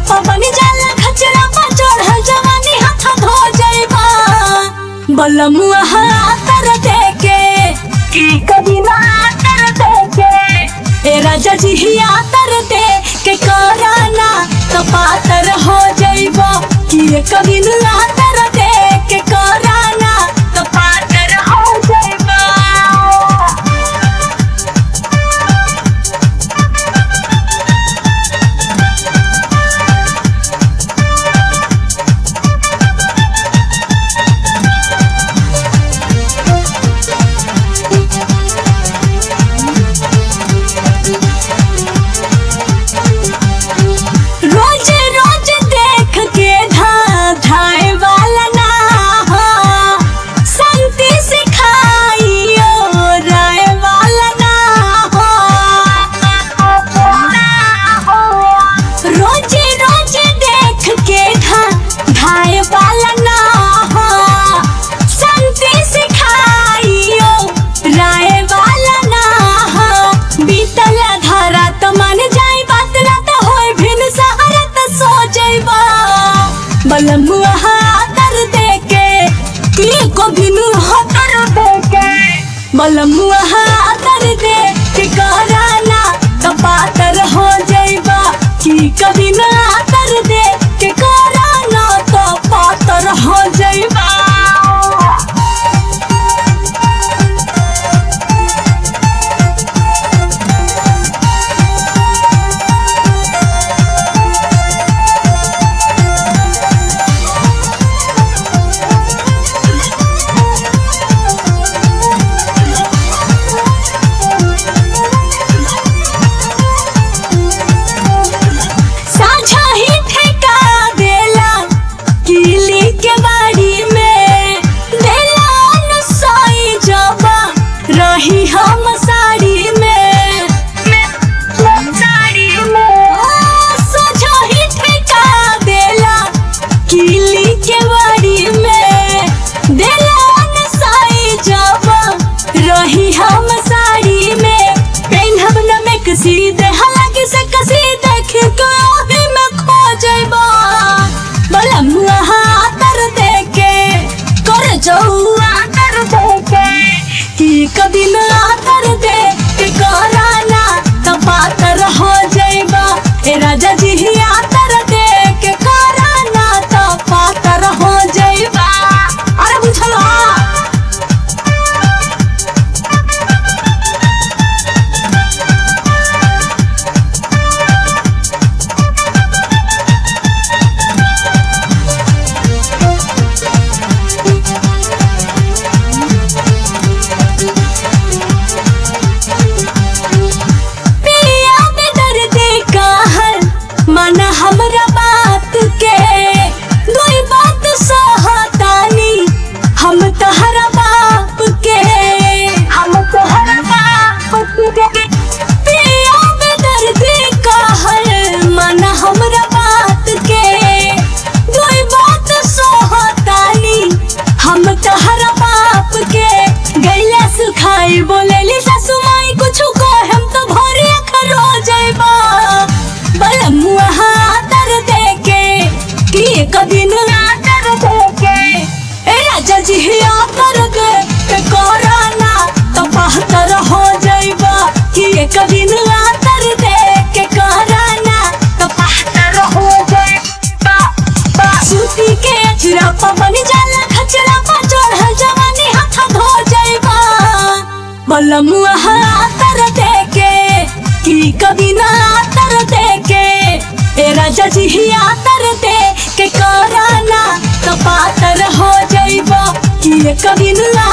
पवन जाला खचरा पर चढ़ल जवानी हाथ धो जाइबा बलमुआ हातर देके की कभी ना आतर देके ए राजा जी ही आतर दे के कराना कपातर हो जाइबा कि ये कभी ना आतर दे के कराना कपातर हो जाइबा रोज रोज देख के धा धाए वाला ना हो संति सिखाइयो राय वाला ना हो रोज रोज देख के धा धाए वाला ना हो संति सिखाइयो राय वाला ना हो बीतल धारा तो मन जाई बात ना तो होय भिन सहारा तो सो जाइबा बलमुआ हातर देके की को बिनु हातर देके बलमुआ हातर दे के कराना कपातर हो जाइबा की कभी ना आतर दे के कराना तो पातर हो जाइबा साझा ही ठेका देला किली के बाड़ी में देला न सोई जबा रही हम साड़ी में साड़ी में साझा ही ठेका देला किली के बाड़ी में देला न सोई जबा रही हम साड़ी में पेन्हब न में कसी दे हालांकि से कसी देख के ओही में खो जाइबा बलमुआ हातर देके कर जौआ कर देके कि कभी न आतर दे के कराना कपातर हो जाइबा ए राजा जी ही आतर दे के कराना तो पातर हो जाइबा अरे बुझला पिया में दर्द कहर माना हमरा बात के दुई बात सहतानी हम तहरा बाप के हम तहरा बाप के पिया में दर्द कहर माना हमरा बात के दुई बात सहतानी हम तहरा बाप के गैला सुखाई बोलेली सासु माई कुछु कहम तो भोरे खरो जाइबा बलमुआ हातर देके कि कभी न आतर देके ए राजा जी ही आतर दे के कोराना तो बहतर हो जाइबा कि कभी न आतर दे के कोराना तो बहतर हो जाइबा बा सूती के अचरा पवन जाला खचरा पर चढ़ल जवानी हाथ धो जाइबा बलमुआ हातर देके की कभी ना आतर देके ए राजा जी ही आतर दे के कराना कपातर हो जाइबा कि ये कभी ना